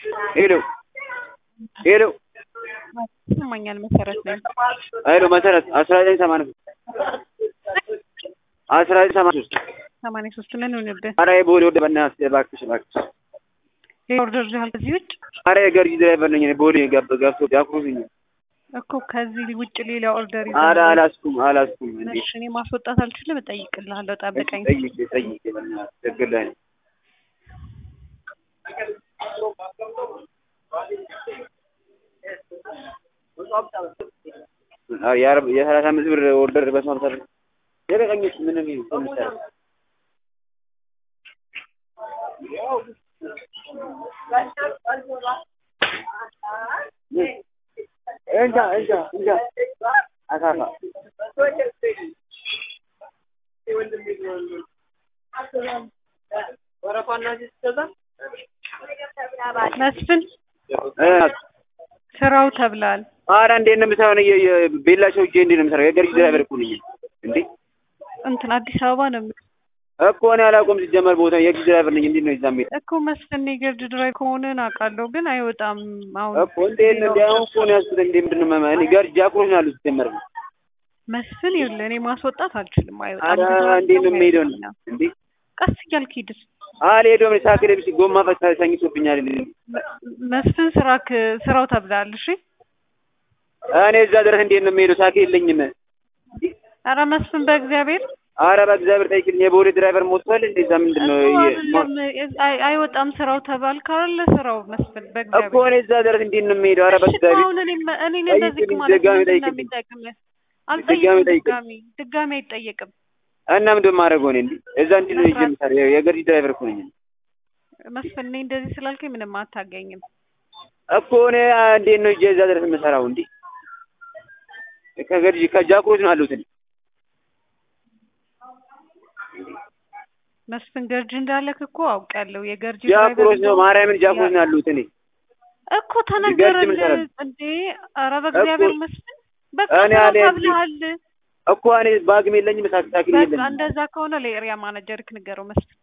ሄሎ ሄሎ ይሰማኛል መሰረት ነኝ። ሄሎ መሰረት አስራ ዘጠኝ ሰማንያ ሶስት አስራ ዘጠኝ ሰማንያ ሶስት ሰማንያ ሶስት ምን ሆነብህ? ኧረ የቦሌ ወደ በእናትህ እባክሽ እባክሽ ሌላ ኦርደር ይዘሃል ከዚህ ውጭ ኧረ የገርጂ ድራይቨር ነኝ እኔ ቦሌ ገብ ገብቶ ቢያኩሩኝ እኮ ከዚህ ውጭ ሌላ ኦርደር ኧረ ይዘሃል? አላስኩም አላስኩም እንዴ እሺ እኔ ማስወጣት አልችልም፣ እጠይቅልሃለሁ። ጠብቀኝ። ጠይቄ ጠይቄ በእናትህ ችግር ላይ ነኝ ኧረ የአርብ የሰላሳ አምስት ብር ኦርደር በስመ አብ ሰርቶ የቀቀኝ እሱ ምንም ይሁን ምሳሌ እንጃ እንጃ እንጃ አሳፋ መስፍን እ ስራው ተብሏል። ኧረ እንዴት ነው የምሰራው? እኔ የ- የ- ቤላ ሰው እጄ እንዴት ነው የምሰራው? የገርጂ ድራይቨር እኮ ነኝ እንዴ እንትን አዲስ አበባ ነው የምልህ እኮ እኔ አላውቀውም ሲጀመር ቦታ የገርጂ ድራይቨር ነኝ። እንዴት ነው እዛ የምሄድ እኮ መስፍን የገርድ ድራይቭ ከሆነን አውቃለሁ፣ ግን አይወጣም። አሁን እኮ እንዴት ነው እንዴ? አሁን እኮ ነው ያዝኩት። እንዴ ምንድን ነው መማ- እኔ ገርጂ አኩሮች ነው ያሉት ሲጀመር ነው። መስፍን ይኸውልህ፣ እኔ ማስወጣት አልችልም። አይወጣም። ኧረ ብዙ እንዴት ነው ሰው የምሄደው አይወጣም። እንዴ? ቀስ እያልክ ሂድ። አልሄደውም። እኔ ሳይክል ብስ ጎማ ፈታ ተኝቶብኛል። መ- መስፍን ስራክ ስራው ተብሏል። እሺ እኔ እዛ ድረስ እንዴት ነው የምሄደው? ሳይክል የለኝም። ኧረ መስፍን በእግዚአብሔር ኧረ በእግዚአብሔር ጠይቅልኝ። የቦሌ ድራይቨር ሞቷል እንዴ? እዛ ምንድን ነው እኮ የ- አይደለም፣ አይ- አይወጣም ስራው ተባልክ አይደለ? ስራው መስፍን እኮ በእግዚአብሔር እኔ እዛ ድረስ እንዴት ነው የምሄደው? ኧረ እሺ እኮ በእግዚአብሔር አሁን እኔ እኔ ጠይቅልኝ፣ እንደዚህ ማለት ድጋሚ ምንድን ነው ጠይቅልኝ። የሚጠቅምህ? ድጋሚ አልጠይቅም። ጠይቅልኝ። ድጋሚ ድጋሚ አይጠየቅም። እና ምንድን ነው የማደርገው እኔ እንዴ? እዛ እንዴት ነው ይዤ የምሰራው? የ- የገርጂ ድራይቨር እኮ ነኝ መስፍን እኔ እንደዚህ ስላልከኝ ምንም አታገኝም። እኮ እኔ እንዴት ነው ይዤ እዛ ድረስ የምሰራው እንዴ? ከገርጂ ከጃክሮች ነው ያሉት እኔ መስፍን ገርጂ እንዳለክ እኮ አውቃለሁ። የገርጂ ጃክሮች ነው ማርያምን ጃክሮች ነው ያሉት እኔ እኮ ተነገረን ገርጂ ምን እንዴ! ኧረ በእግዚአብሔር እኮ መስፍን በቃ እኔ ስራው አልሄድም። ተብለሃል። እኮ እኔ ባግም የለኝም ሳክ ሳክል በቃ የለኝም እንደዛ ከሆነ ለኤሪያ ማናጀርክ ንገረው መስፍን